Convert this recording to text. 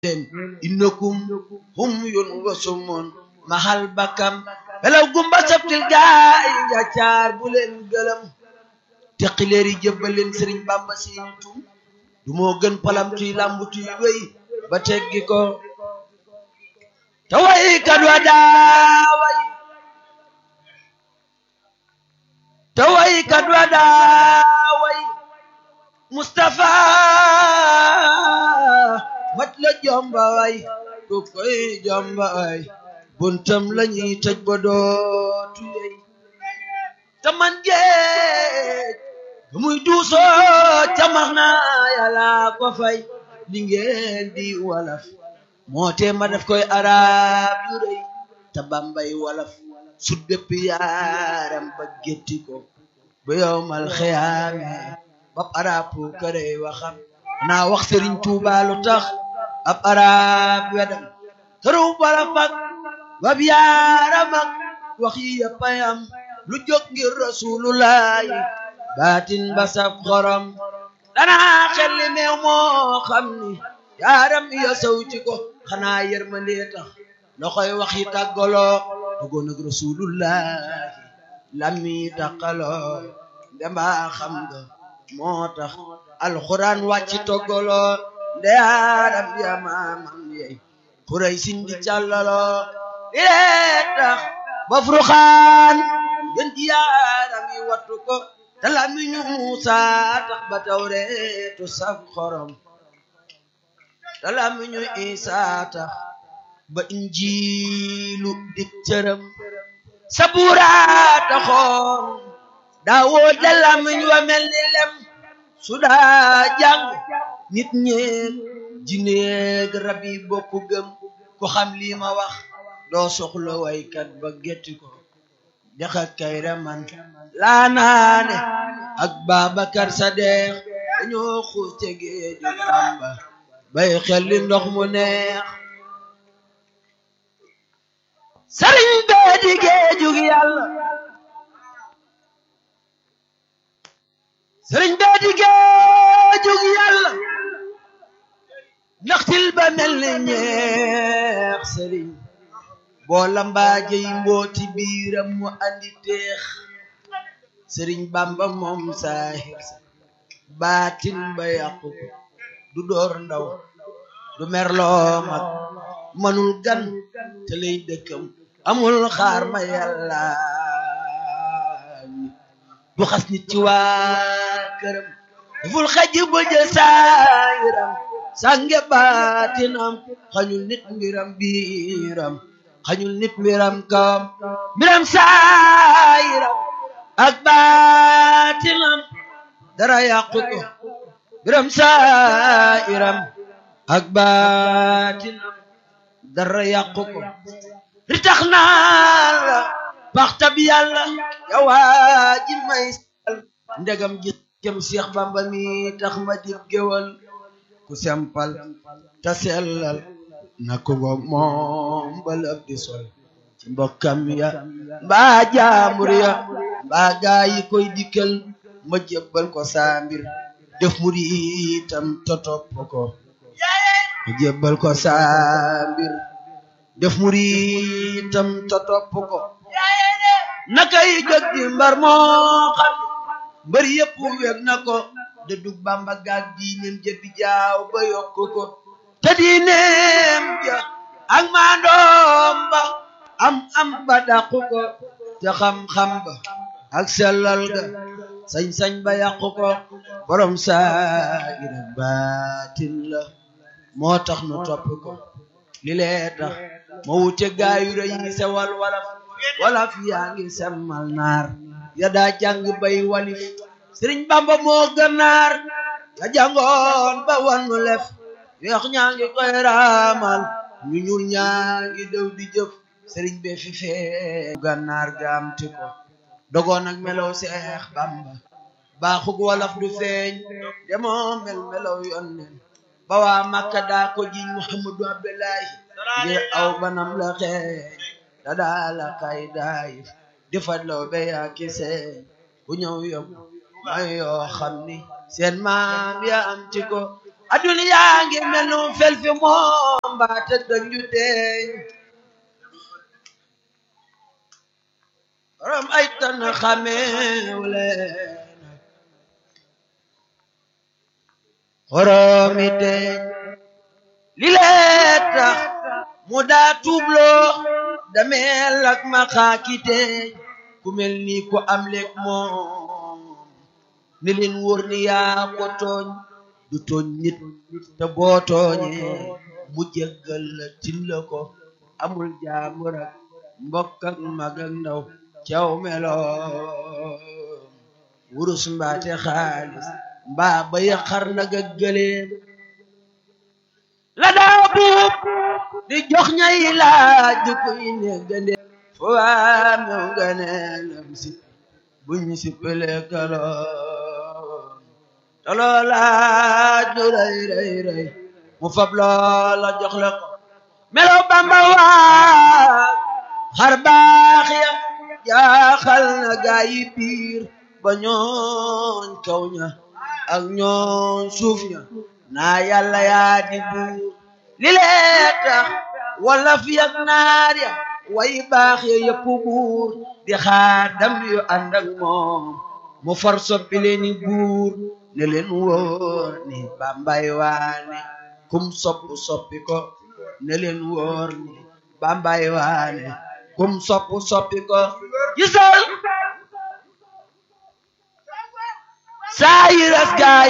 leen innakum hum yun wasumun mahal bakam belaw gumba sabtil gaay njaccaar bu leen gëlëm teqileeri jëbbal leen sëriñ bamba seeni tum du moo gën palam tuy lambu tuy wéy ba teggi ko te way kat wa daaway te way kat wa daaway Mustafa mat la jomba way ku koy jomba way buntam lañuy tëj ba dootu yey te man géej ba muy duusoo ca max naa yàlla ko fay li ngeen di walaf moo tee ma def koy arab yu rëy te bambay walaf su dëpp yaaram ba gétti ko ba yowmal xiyaame bab arab pu kërey waxam naa wax sëriñ Tuuba lu tax ab arab wedam tëru bala fak bab yaaram ak wax yi yëpp ayam lu jóg ngir rasulullahi baatin ba saf xorom danaa xel li meew moo xam ni yaaram ya sawti ko xanaa yërmandee tax loxoy wax yi tàggaloo duggoon ak rasulullahi lammi tàqaloo ndembaa xam nga moo tax alxuraan wàcci toggaloo nde yaaram ya maamam yey xuray sindi càllaloo di lee tax ba furxaan gën ji yaaram yi wattu ko te lamiñu Muusa tax ba tawreetu saf xorom te lamiñu Isa tax ba injiilu dik cëram sabuura taxoon daawoo de lamiñ wa mel ni lem su daa jàng nit ñeeg jineeg rab yi bokku gëm ko xam lii ma wax doo soxla waykat ba getti ko jaxa kayra man laa naane ak Babacar Sadeex dañoo xuus te géeju Bamba bay xel li ndox mu neex sëriñ bee di géejug yàlla sëriñ bee di géejug yàlla naxtil ba mel ni ñeex sëriñ boo lambaaje yi mbooti biiram mu andi teex sëriñ bamba moom saahir sa baatin ba yàqu ko du door ndaw du merloo mag manul gan te lay dëkkam amul xaar ma yàlla du xas nit ci waa këram daful xaj ba jël saayiram sànge baatinam xañul nit mbiram biiram xañul nit mbiram kawam mbiram saayiram ak baatinam dara yàqu ko mbiram saayiram ak baatinam dara yàqu ko ri tax naa la baxtab yàlla yawaa ji may sal ndegam gis kem Seex Bamba mi tax ma dib géwal ku sempal ta sellal na ko ngo moom balab di sol ci mbokkam ya mbaa jaamur ya mbaa gaa yi koy dikkal ma jébbal ko saa mbir def muritam to topp ko ma jébbal ko saa mbir def muritam to topp ko nakay jóg di mbar moo xam mbër yëpp weg na ko de dug bamba gaag diineem jëbi jaaw ba yokk ko te diineem ja ak maandoom ba am am ba dàqu ko te xam-xam ba ak sellal ga sañ-sañ ba yàqu ko borom saayira baatin la moo tax nu topp ko li lee tax ma wute gaayu rëy yi sewal walaf walaf yaa ngi semmal naar ya daa jàng bay walif sëriñ bamba moo gënnaar ya jàngoon ba wannu lef weex ñaa ngi koy raamal ñu ñuul ñaa ngi dew di jëf sëriñ be fi fee gànnaar gaamti ko dogoon ak melow seex bamba baaxug walaf du feeñ demoo mel melow yonnen ba waa makka daa ko jiñ muhammadu abdullahi ngir aw banam la xeeñ da daa la kay daayif di fadlaw be yaa ki seen ku ñëw yóbbu may yoo xam ni seen maam ya am ci ko adduna yaa ngi mel nu fel fi moom mbaate dañu teeñ borom ay tan xameew leen xoromi teeñ li lee tax mu daa tuubloo dameel ak ma xaaki teeñ ku mel ni ku am leeg moom ni leen wóor ni yaa ko tooñ du tooñ nit te boo tooñee mu jéggal la tin la ko amul jaambur ak mbokk ak mag ak ndaw caw meloom wurus mbaate xaalis mbaa ba yaqar nag ak gëleem la daa buub di jox ñay laaj di koy ne gënde fo waa mew ganeelam si buñ si pele kaloom te loolaaj lu rëy rëy rëy mu fab loola jox la ko melo bamba waa xar baax ya jaaxal na gaa yi biir ba ñooñ kaw ña ak ñooñ suuf ña naa yàlla yaa di buur li lee tax wala fi ak naar ya way baax ya yëpp buur di xaadam yu ànd ak moom mu far soppi leeni buur ne leen wóor ni bambay waane kum sopp soppi ko ne leen wóor ni bambay waane kum sopp soppi ko gisal saa yi ras gaay